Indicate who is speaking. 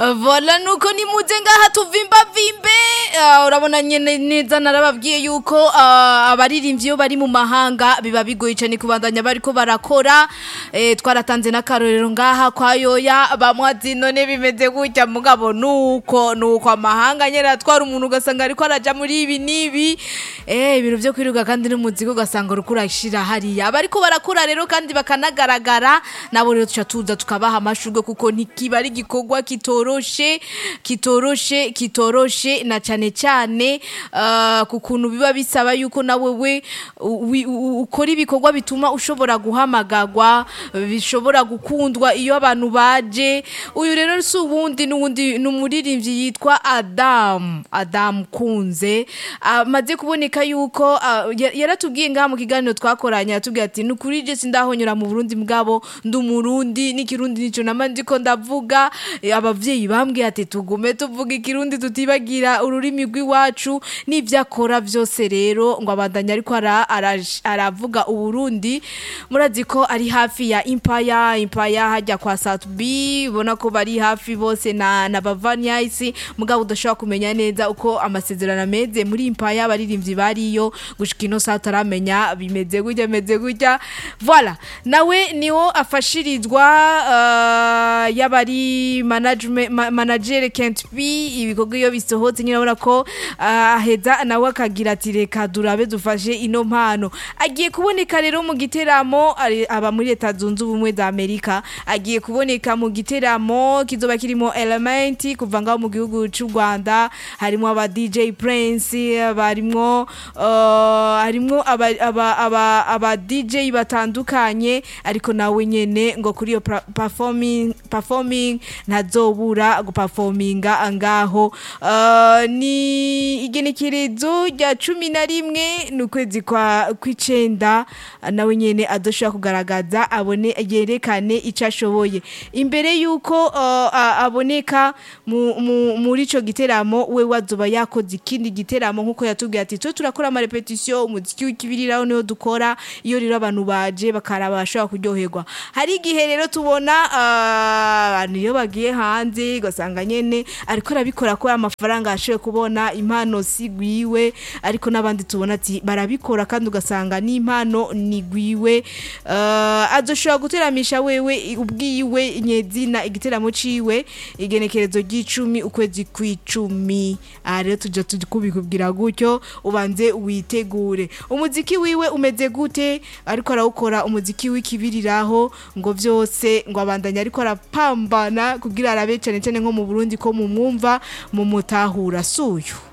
Speaker 1: vola nuko nimuze ngaha tuvimbavimbe Ah, urabona nyene neza narababwiye yuko ah, abaririmbyi iyo bari mu mahanga biba bigoye cyane kubandanya bariko barakora Eh, twaratanze n'akarorero ngaha kwa yoya bamwe ati none bimeze gutya mugabo nuko nuko amahanga nyene atwara umuntu ugasanga ariko araja muri ibi n'ibi eh ibintu vyo kwiruka kandi n'umuziki ugasanga uriko urashira hariya abariko barakora rero kandi bakanagaragara nabo rero tuca tuza tukabaha amashurwe kuko ntikiba ari igikorwa kitoroshe kitoroshe kitoroshe na cane cane ah, ku kuntu biba bisaba yuko nawe we u- wi- u- ukora ibikorwa bituma ushobora guhamagarwa bishobora gukundwa iyo abantu baje uyu rero si uwundi n'uwundi ni umuririmbyi yitwa adamu adamu kunze amaze kuboneka yuko ah, ya- yaratubwiye ngaha mu kiganiro twakoranye yatubwiye ati ni ukuri je sindahonyora mu burundi bwabo ndi umurundi n'ikirundi nico nama ndiko ndavuga Eh, abavyeyi bambwiye ati tugume tuvuga ikirundi tutibagira ururimi rw'iwacu n'ivyo akora vyose rero ngo abandanya ariko ara- araj- aravuga uburundi murazi ko ari hafi ya impaya impaya hajya kwa satubi ubona ko bari hafi bose na, na bavaniyaisi mugabo udashobora kumenya neza uko amasezerano ameze muri impaya abaririmbyi bariyo gushika ino saa utaramenya bimeze gutya bimeze gutya voilà nawe niwo afashirizwa uh, y'abari management ma, manager Kent B ibikorwa iyo bisohotse nyine urabona ko uh, aheza nawe akagira ati reka durabe dufashe ino mpano agiye kuboneka rero mu giteramo ari- aba muri leta zunze ubumwe za Amerika agiye kuboneka mu giteramo kizoba kirimo element kuva ngaho mu gihugu cy'u Rwanda harimo aba DJ Prince barimwo uh, harimo aba, aba, aba, aba DJ batandukanye ariko nawe nyene ngo kuri iyo pra- performing performing ntazobura guperforminga ngaho uh, ni igenekerezo rya cumi na rimwe ni ukwezi kwa kw'icenda nawe nyene adoshobora kugaragaza abone yerekane ico ashoboye imbere yuko uh, a- aboneka mu, mu, muri ico giteramo we wazoba yakoze ikindi giteramo nkuko yatubwiye ati twe turakora ama repetition umuziki w'ikibiriraho niho dukora iyo rero abantu baje bakaraba bashobora kuryoherwa hari igihe rero tubona ah, abantu iyo bagiye hanze ugasanga nyene ariko arabikora ko amafaranga ashoboye kubona impano si gwiwe ariko n'abandi tubona ati barabikora kandi ugasanga n'impano ni gwiwe uh, azoshobora guteramisha wewe ubwiwe nyezina igiteramo ciwe igenekerezo ry'icumi ukwezi kw'icumi aha rero tuja turi kubikubwira gutyo ubanze witegure umuziki wiwe umeze gute ariko arawukora umuziki w'ikibiriraho ngo vyose ngo abandanya ariko arapambana kugira arabe cane cane nko mu Burundi ko mumwumva mumutahura suyu